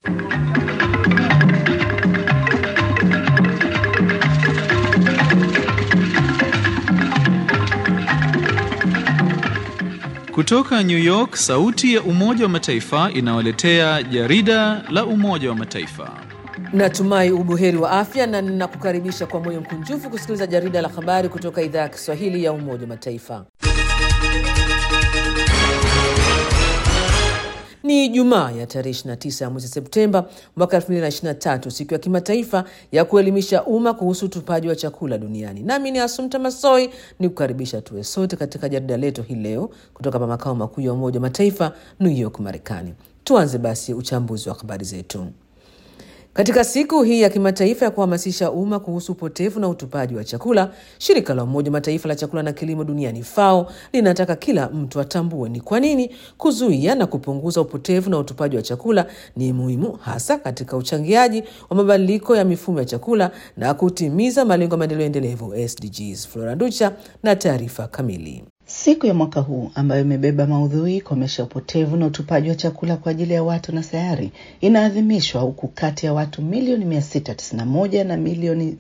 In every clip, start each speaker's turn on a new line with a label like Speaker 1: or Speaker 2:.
Speaker 1: Kutoka New York, sauti ya Umoja wa Mataifa inawaletea jarida la Umoja wa Mataifa.
Speaker 2: Natumai ubuheri wa afya na ninakukaribisha kwa moyo mkunjufu kusikiliza jarida la habari kutoka idhaa ya Kiswahili ya Umoja wa Mataifa. Ni Jumaa ya tarehe 29 ya mwezi Septemba mwaka 2023, siku ya kimataifa ya kuelimisha umma kuhusu utupaji wa chakula duniani. Nami ni Asumta Masoi ni kukaribisha tuwe sote katika jarida letu hii leo kutoka pa makao makuu ya Umoja wa Mataifa, New York, Marekani. Tuanze basi uchambuzi wa habari zetu. Katika siku hii ya kimataifa ya kuhamasisha umma kuhusu upotevu na utupaji wa chakula, shirika la Umoja wa Mataifa la chakula na kilimo duniani FAO linataka kila mtu atambue ni kwa nini kuzuia na kupunguza upotevu na utupaji wa chakula ni muhimu, hasa katika uchangiaji wa mabadiliko ya mifumo ya chakula na kutimiza malengo ya maendeleo endelevu SDGs. Flora Ducha na taarifa kamili.
Speaker 3: Siku ya mwaka huu ambayo imebeba maudhui komesha upotevu na utupaji wa chakula kwa ajili ya watu na sayari inaadhimishwa huku kati ya watu milioni 691 na milioni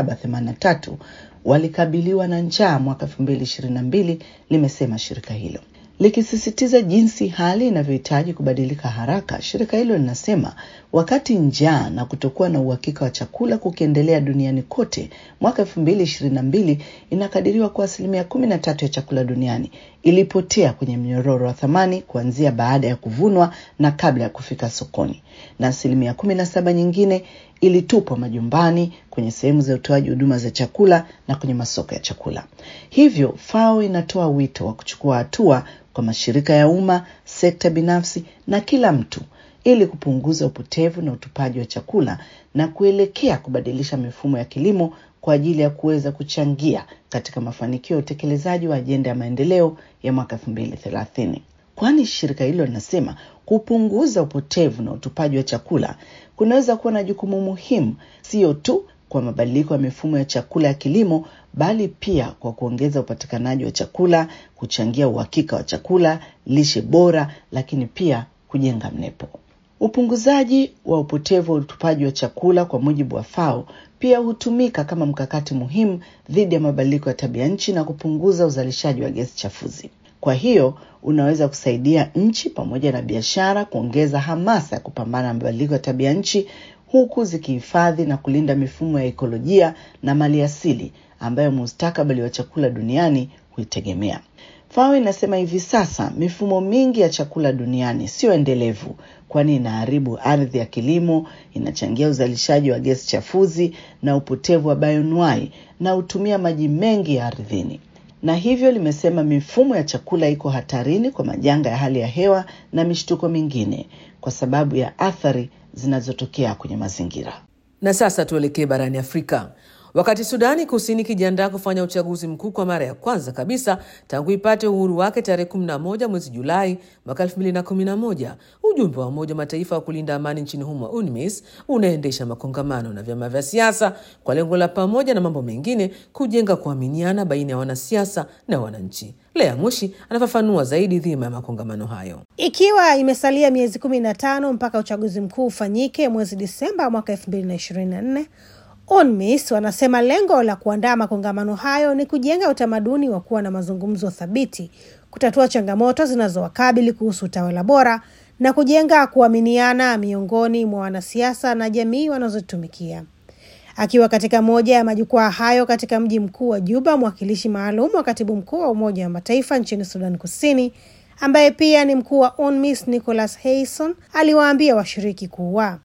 Speaker 3: 783 walikabiliwa na njaa mwaka 2022, limesema shirika hilo likisisitiza jinsi hali inavyohitaji kubadilika haraka. Shirika hilo linasema wakati njaa na kutokuwa na uhakika wa chakula kukiendelea duniani kote, mwaka elfu mbili ishirini na mbili inakadiriwa kuwa asilimia kumi na tatu ya chakula duniani ilipotea kwenye mnyororo wa thamani kuanzia baada ya kuvunwa na kabla ya kufika sokoni, na asilimia kumi na saba nyingine ilitupwa majumbani, kwenye sehemu za utoaji huduma za chakula na kwenye masoko ya chakula. Hivyo FAO inatoa wito wa kuchukua hatua kwa mashirika ya umma, sekta binafsi na kila mtu ili kupunguza upotevu na utupaji wa chakula na kuelekea kubadilisha mifumo ya kilimo kwa ajili ya kuweza kuchangia katika mafanikio ya utekelezaji wa ajenda ya maendeleo ya mwaka elfu mbili thelathini kwani shirika hilo linasema kupunguza upotevu na utupaji wa chakula kunaweza kuwa na jukumu muhimu, sio tu kwa mabadiliko ya mifumo ya chakula ya kilimo, bali pia kwa kuongeza upatikanaji wa chakula, kuchangia uhakika wa chakula, lishe bora, lakini pia kujenga mnepo. Upunguzaji wa upotevu wa utupaji wa chakula kwa mujibu wa FAO pia hutumika kama mkakati muhimu dhidi ya mabadiliko ya tabia nchi na kupunguza uzalishaji wa gesi chafuzi. Kwa hiyo unaweza kusaidia nchi pamoja na biashara kuongeza hamasa ya kupambana na mabadiliko ya tabia nchi huku zikihifadhi na kulinda mifumo ya ekolojia na maliasili ambayo mustakabali wa chakula duniani huitegemea. FAO inasema hivi sasa mifumo mingi ya chakula duniani sio endelevu, kwani inaharibu ardhi ya kilimo, inachangia uzalishaji wa gesi chafuzi na upotevu wa bioanuwai na hutumia maji mengi ya ardhini na hivyo limesema mifumo ya chakula iko hatarini kwa majanga ya hali ya hewa na mishtuko mingine kwa sababu ya athari zinazotokea kwenye mazingira.
Speaker 2: Na sasa tuelekee barani Afrika. Wakati Sudani Kusini ikijiandaa kufanya uchaguzi mkuu kwa mara ya kwanza kabisa tangu ipate uhuru wake tarehe 11 mwezi Julai mwaka 2011, ujumbe wa Umoja wa Mataifa wa kulinda amani nchini humo UNMISS unaendesha makongamano na vyama vya siasa kwa lengo la pamoja na mambo mengine kujenga kuaminiana baina ya wanasiasa na wananchi. Lea Mushi anafafanua zaidi dhima ya makongamano hayo.
Speaker 4: Ikiwa imesalia miezi kumi na tano mpaka uchaguzi mkuu ufanyike mwezi Disemba mwaka elfu mbili na ishirini na nne UNMISS wanasema lengo la kuandaa makongamano hayo ni kujenga utamaduni wa kuwa na mazungumzo thabiti, kutatua changamoto zinazowakabili kuhusu utawala bora na kujenga kuaminiana miongoni mwa wanasiasa na jamii wanazotumikia. Akiwa katika moja ya majukwaa hayo katika mji mkuu wa Juba, mwakilishi maalum wa katibu mkuu wa Umoja wa Mataifa nchini Sudan Kusini ambaye pia ni mkuu wa UNMISS Nicholas Hayson aliwaambia washiriki kuwa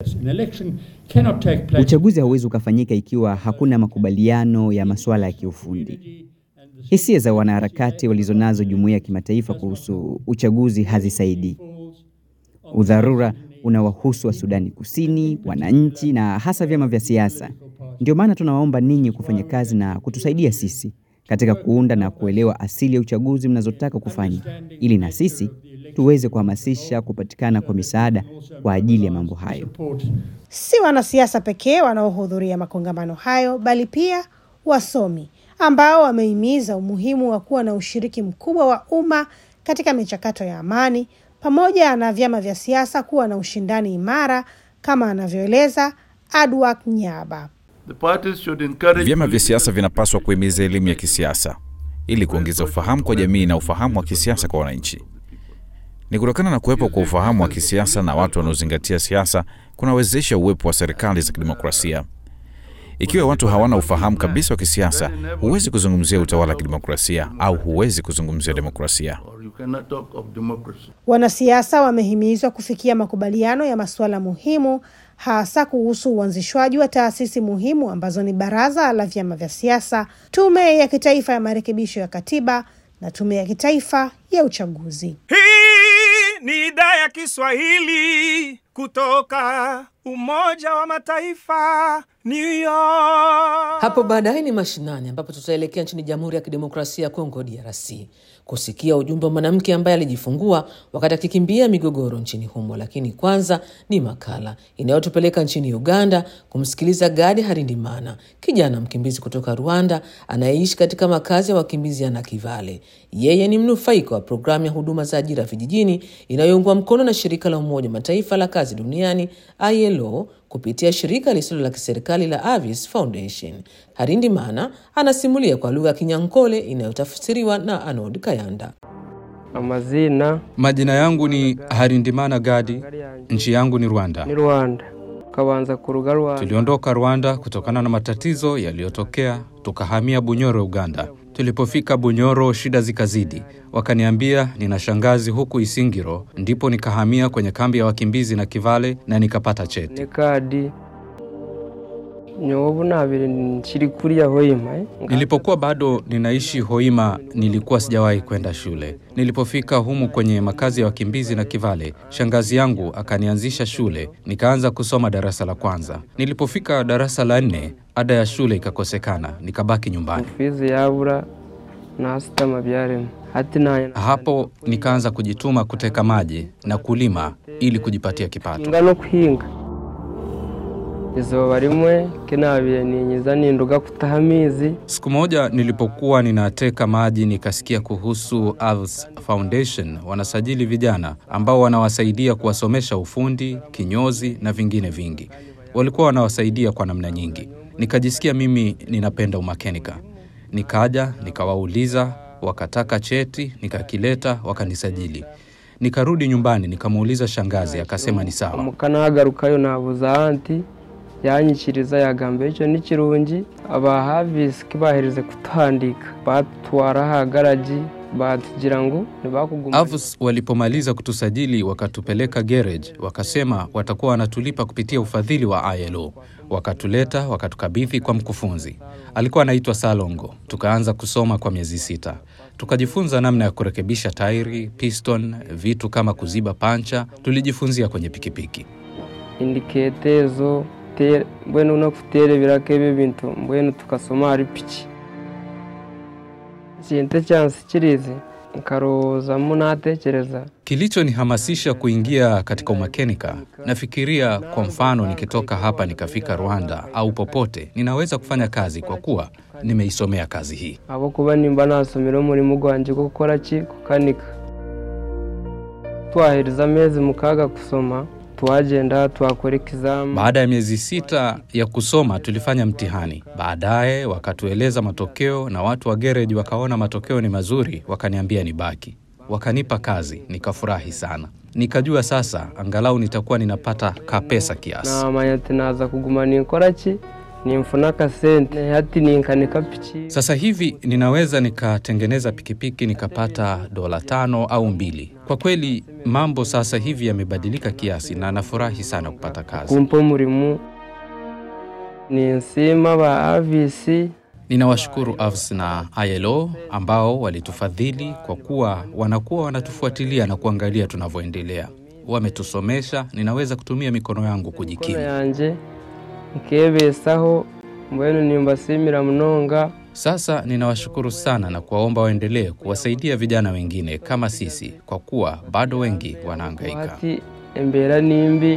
Speaker 5: uchaguzi hauwezi ukafanyika ikiwa hakuna makubaliano ya masuala ya kiufundi. Hisia za wanaharakati walizonazo jumuiya ya kimataifa kuhusu uchaguzi hazisaidii. Udharura unawahusu wa Sudani Kusini, wananchi na hasa vyama vya siasa. Ndio maana tunawaomba ninyi kufanya kazi na kutusaidia sisi katika kuunda na kuelewa asili ya uchaguzi mnazotaka kufanya, ili na sisi tuweze kuhamasisha kupatikana kwa misaada kwa ajili ya mambo hayo.
Speaker 4: Si wanasiasa pekee wanaohudhuria makongamano hayo, bali pia wasomi ambao wamehimiza umuhimu wa kuwa na ushiriki mkubwa wa umma katika michakato ya amani, pamoja na vyama vya siasa kuwa na ushindani imara kama anavyoeleza Adwak Nyaba.
Speaker 6: Vyama vya siasa vinapaswa kuhimiza elimu ya kisiasa ili kuongeza ufahamu kwa jamii na ufahamu wa kisiasa kwa wananchi. Ni kutokana na kuwepo kwa ufahamu wa kisiasa na watu wanaozingatia siasa kunawezesha uwepo wa serikali za kidemokrasia. Ikiwa watu hawana ufahamu kabisa wa kisiasa, huwezi kuzungumzia utawala wa kidemokrasia au huwezi kuzungumzia demokrasia.
Speaker 4: Wanasiasa wamehimizwa kufikia makubaliano ya masuala muhimu, hasa kuhusu uanzishwaji wa taasisi muhimu ambazo ni Baraza la Vyama vya Siasa, Tume ya Kitaifa ya Marekebisho ya Katiba na Tume ya Kitaifa ya Uchaguzi.
Speaker 7: Hii ni idhaa ya Kiswahili kutoka Umoja wa Mataifa, New York.
Speaker 2: Hapo baadaye ni mashinani, ambapo tutaelekea nchini Jamhuri ya Kidemokrasia ya Kongo, DRC, kusikia ujumbe wa mwanamke ambaye alijifungua wakati akikimbia migogoro nchini humo. Lakini kwanza ni makala inayotupeleka nchini Uganda kumsikiliza Gadi Harindimana, kijana mkimbizi kutoka Rwanda anayeishi katika makazi ya wakimbizi ya Nakivale. Yeye ni mnufaika wa programu ya huduma za ajira vijijini inayoungwa mkono na shirika la Umoja wa Mataifa la kazi duniani ILO kupitia shirika lisilo la kiserikali la Avis Foundation. Harindimana anasimulia kwa lugha ya Kinyankole inayotafsiriwa na Anod Kayanda.
Speaker 8: Amazina
Speaker 9: Majina yangu ni Harindimana Gadi, nchi yangu ni Rwanda.
Speaker 8: ni Rwanda kabanza ku ruga Rwanda
Speaker 9: Tuliondoka Rwanda kutokana na matatizo yaliyotokea, tukahamia Bunyoro, Uganda. Tulipofika Bunyoro, shida zikazidi, wakaniambia nina shangazi huku Isingiro, ndipo nikahamia kwenye kambi ya wakimbizi na Kivale na nikapata cheti.
Speaker 8: ne kadi nyobu nabire nkiri kuriya hoima eh?
Speaker 9: Nilipokuwa bado ninaishi Hoima, nilikuwa sijawahi kwenda shule. Nilipofika humu kwenye makazi ya wakimbizi na Kivale, shangazi yangu akanianzisha shule, nikaanza kusoma darasa la kwanza. Nilipofika darasa la nne, ada ya shule ikakosekana, nikabaki nyumbani.
Speaker 8: fizi yabura nasitama byarema hati naye
Speaker 9: Hapo nikaanza kujituma kuteka maji na kulima ili kujipatia kipato.
Speaker 8: hinga no kuhinga izuba rimwe kinabire ninyiza ninduga kutaha amizi
Speaker 9: Siku moja nilipokuwa ninateka maji nikasikia kuhusu Alves Foundation wanasajili vijana ambao wanawasaidia kuwasomesha ufundi, kinyozi na vingine vingi. Walikuwa wanawasaidia kwa namna nyingi. Nikajisikia mimi ninapenda umakenika. Nikaja nikawauliza, wakataka cheti, nikakileta, wakanisajili. Nikarudi nyumbani nikamuuliza shangazi, akasema ni sawa.
Speaker 8: mukanahagarukayo nabuza anti yanyikiriza yagamba icyo ni kirungi abahavisi kibahereze kutandika batwara hagaraji batugira ngo ntibakuguma
Speaker 9: Avus walipomaliza kutusajili wakatupeleka garage, wakasema watakuwa wanatulipa kupitia ufadhili wa ILO. Wakatuleta wakatukabidhi kwa mkufunzi, alikuwa anaitwa Salongo. Tukaanza kusoma kwa miezi sita, tukajifunza namna ya kurekebisha tairi, piston, vitu kama kuziba pancha. Tulijifunzia kwenye pikipiki.
Speaker 8: indiketezo te- mbwenu no kuterebirako ebyo bintu mbwenu tukasoma hari piki kintu kyansikirize nkarowoozamu natekereza
Speaker 9: Kilichonihamasisha kuingia katika umakenika, nafikiria kwa mfano, nikitoka hapa nikafika Rwanda au popote, ninaweza kufanya kazi kwa kuwa nimeisomea kazi hii.
Speaker 8: ahabwokuba nimba nasomera omurimo gwange gukora ki kukanika twahereza amezi mukaaga kusoma twagenda twakora ekizamu
Speaker 9: Baada ya miezi sita ya kusoma tulifanya mtihani. Baadaye wakatueleza matokeo, na watu wa gereji wakaona matokeo ni mazuri, wakaniambia nibaki, wakanipa kazi. Nikafurahi sana, nikajua sasa angalau nitakuwa ninapata kapesa kiasi.
Speaker 8: namanya ati naza kuguma ninkora ki ninfuna akasente hati ninkanika piki
Speaker 9: Sasa hivi ninaweza nikatengeneza pikipiki nikapata dola tano au mbili. Kwa kweli mambo sasa hivi yamebadilika kiasi, na nafurahi sana kupata kazi.
Speaker 8: kumpa omurimu ninsiima ba avisi
Speaker 9: Ninawashukuru AVS na ILO ambao walitufadhili kwa kuwa wanakuwa wanatufuatilia na kuangalia tunavyoendelea. Wametusomesha, ninaweza kutumia mikono yangu
Speaker 8: kono
Speaker 9: kujikimu.
Speaker 8: yanje nkebesaho mbwenu nimbasiimira munonga
Speaker 9: Sasa ninawashukuru sana na kuwaomba waendelee kuwasaidia vijana wengine kama sisi, kwa kuwa bado wengi wanahangaika.
Speaker 8: hati embeera nimbi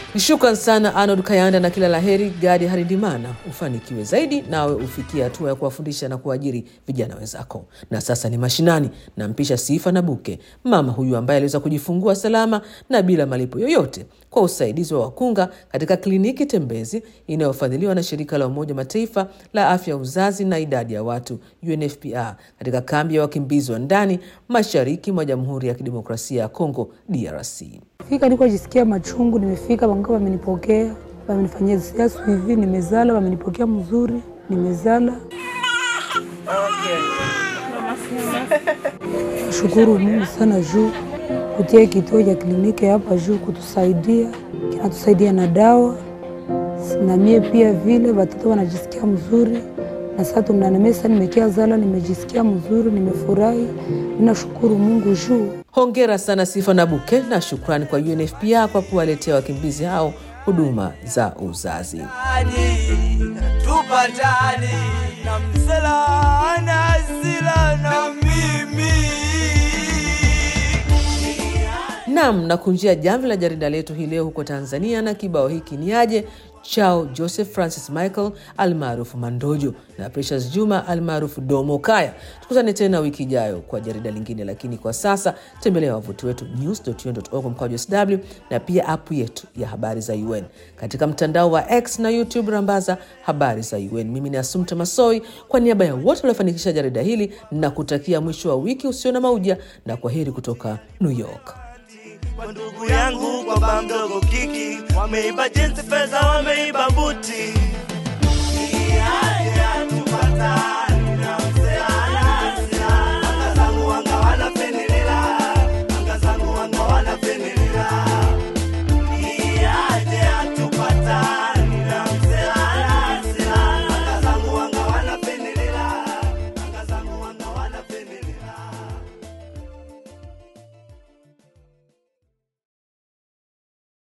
Speaker 2: Shukran sana Arnold Kayanda na kila laheri Gadi Harindimana, ufanikiwe zaidi nawe ufikie hatua ya kuwafundisha na kuajiri vijana wenzako. Na sasa ni mashinani, nampisha Sifa na Buke, mama huyu ambaye aliweza kujifungua salama na bila malipo yoyote kwa usaidizi wa wakunga katika kliniki tembezi inayofadhiliwa na shirika la Umoja Mataifa la afya ya uzazi na idadi ya watu UNFPA katika kambi ya wakimbizi wa ndani mashariki mwa Jamhuri ya Kidemokrasia ya Kongo DRC.
Speaker 10: Fika niko jisikia machungu, nimefika wangaa wamenipokea, wamenifanyia siasu hivi, nimezala, wamenipokea mzuri, nimezala. Shukuru Mungu sana juu kutia kituo cha kliniki hapa juu kutusaidia, kinatusaidia na dawa na mie pia vile watoto wanajisikia mzuri na sasa tunanamesa, nimekia zala, nimejisikia mzuri, nimefurahi, ninashukuru Mungu juu
Speaker 2: Hongera sana Sifa na Buke na shukrani kwa UNFPA kwa kuwaletea wakimbizi hao huduma za uzazi.
Speaker 11: tupatane na msela na sila na mimi
Speaker 2: Nam na kunjia jamvi la jarida letu hii leo huko Tanzania na kibao hiki ni aje chao Joseph Francis Michael almaarufu Mandojo na Precious Juma almaarufu Domo Kaya. Tukutane tena wiki ijayo kwa jarida lingine, lakini kwa sasa tembelea wavuti wetu news.un.org mkwaju sw na pia apu yetu ya habari za UN katika mtandao wa X na YouTube, rambaza habari za UN. Mimi ni Asumta Masoi kwa niaba ya wote waliofanikisha jarida hili na kutakia mwisho wa wiki usio na mauja na kwa heri kutoka New York.
Speaker 11: kwa ndugu yangu kwa ba mdogo kiki wameiba jinsi fedha wameiba buti